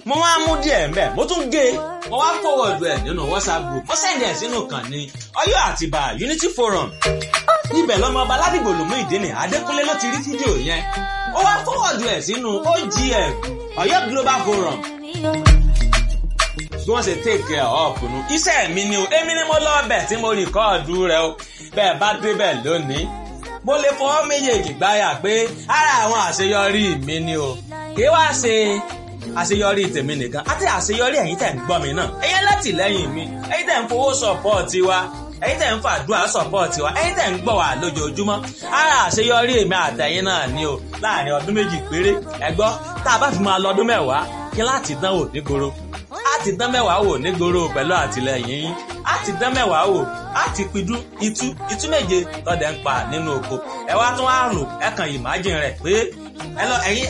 mo wá mú díẹ̀ mbẹ́ mo tún gé mo wá forward ẹ̀ nínú whatsapp group mo send ẹ̀ sínú kan ní Ọ̀yọ́ Àtìbà Unity Forum ibẹ̀ lọ́mọ ọba ládìgbò lòmú ìdíni Adékúnlé ló ti rí fídíò yẹn ó wá forward ẹ̀ sínú OGF Ọ̀yọ́ Global Forum bí wọ́n ṣe take care of nu iṣẹ́ mi ni o èmi ni mo lọ ọbẹ̀ tí mo rìkọ́ọ̀dù rẹ o bẹ́ẹ̀ bá débẹ̀ lónìí mo lè fọwọ́ méjèèjì gbáyà pé ara àwọn àṣeyọrí mi ni o kí wá ṣe àṣeyọrí tèmi nìkan àti àṣeyọrí ẹ̀yin tẹ̀ ń gbọ́ mi náà ẹ̀yin látìlẹ́yìn mi ẹ̀yin tẹ̀ ń fowó sọ̀pọ̀ọ̀tì wa ẹ̀yin tẹ̀ ń fàdúrà sọ̀pọ̀ọ̀tì wa ẹ̀yin tẹ̀ ń gbọ́ wa lójoojúmọ́ ara àṣeyọrí èmi àtẹ̀yin náà ni o láàrin ọdún méjì péré ẹ gbọ́ tá a bá fi máa lọ ọdún mẹ́wàá kí láti dánwò nígboro láti dán mẹ́wàá wò nígboro pẹ̀lú àtìlẹyìn yín láti dán mẹ́wàá wò láti pidú itú itú méje lọ́dẹ̀ ń pa nínú oko ẹ wá tún àrùn ẹ kàn ìmájìn rẹ̀ pé ẹ lọ ẹ̀yin